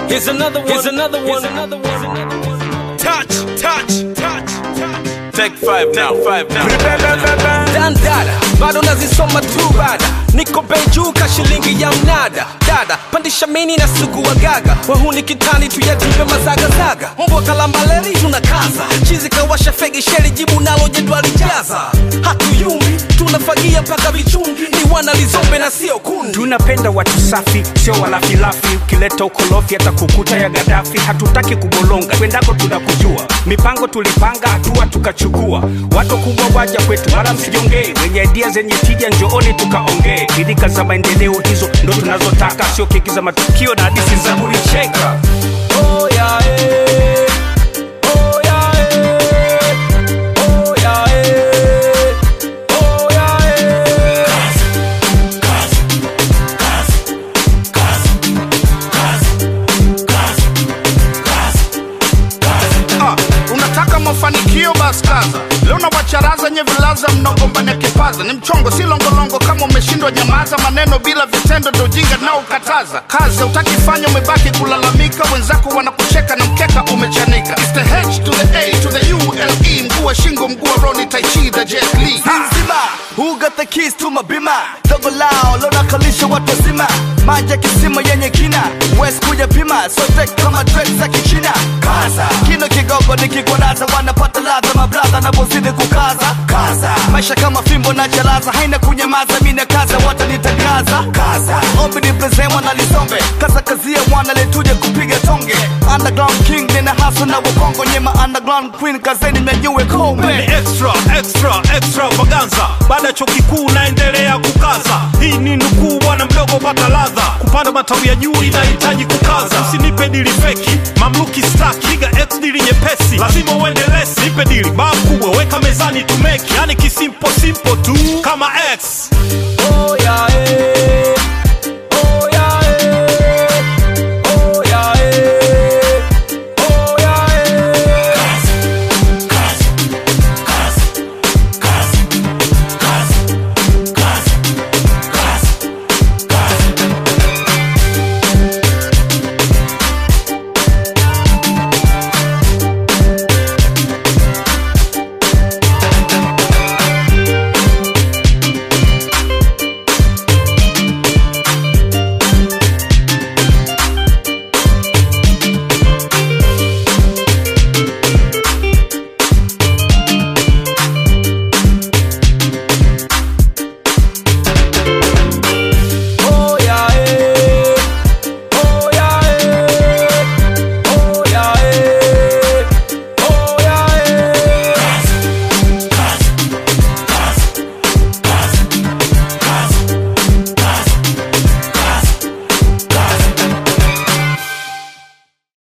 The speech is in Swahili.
Here's another one. Here's another one. Here's another one. Touch, touch, touch, touch. Take five now, five now. dandada bado nazisoma tu bada niko bei juu ka shilingi ya mnada dada pandisha mini na sugu wa gaga wahuni kitani tuyajipe mazagazaga mbwa kalambaleri tunakaza chizi kawasha fegi sheri jibu nalo jedwali jaza hatuyumbi tunafagia mpaka vichungi ni wana lizombe na sio kundi tunapenda watu safi sio walafilafi ukileta ukolofi hata kukuta ya gadafi hatutaki kubolonga kwendako tunakujua mipango tulipanga hatua tukachukua watu kubwa waja kwetu wala msijongee wenye idia zenye tija njooni tukaongee bidika za maendeleo hizo ndo tunazotaka sio keki za matukio na hadisi za kulicheka Oh, yeah, eh. Oh, yeah, eh. Oh, yeah, eh. Oh, yeah, eh. Ah, unataka mafanikio basi kaza leo na wacharaza nye vilaza mnagombania kipaza ni mchongo si longolongo kama umeshindwa nyamaza maneno bila vitendo ndo jinga nao ukataza kazi utaki fanya umebaki kulalamika wenzako wanakucheka na mkeka umechanika It's the H to the A to the U L E mguu wa shingo mguu wa Ronnie Tai Chi the Jet Li nzima who got the keys to my bima dogo lao lona kalisha watu wazima maji ya kisima yenye kina west kuja pima sote kama dread za kichina kaza kino kigogo nikikwadaza wanapata ladha mabradha napozidi kukaza kaza maisha kama fimbo na chalaza haina kunyamaza mina kaza watanitangaza kaza ombi ni plezemwa na lisombe kaza kazia mwana letuje kupiga tonge underground king nina haso na wakongo nyema underground queen kazeni mnyanyue Ni kombe extra, extra, extravaganza. Baada ya chuo kikuu naendelea kukaza. Hii ni nukuu, bwana mdogo, pata ladha. Kupanda matawi ya juu inahitaji kukaza. Usinipe dili feki, mamluki staki, piga x dili nyepesi, lazima uende lesi. Nipe dili baa kubwa, weka mezani tumeki, yani kisimpo simple tu kama x Oh, yeah, eh.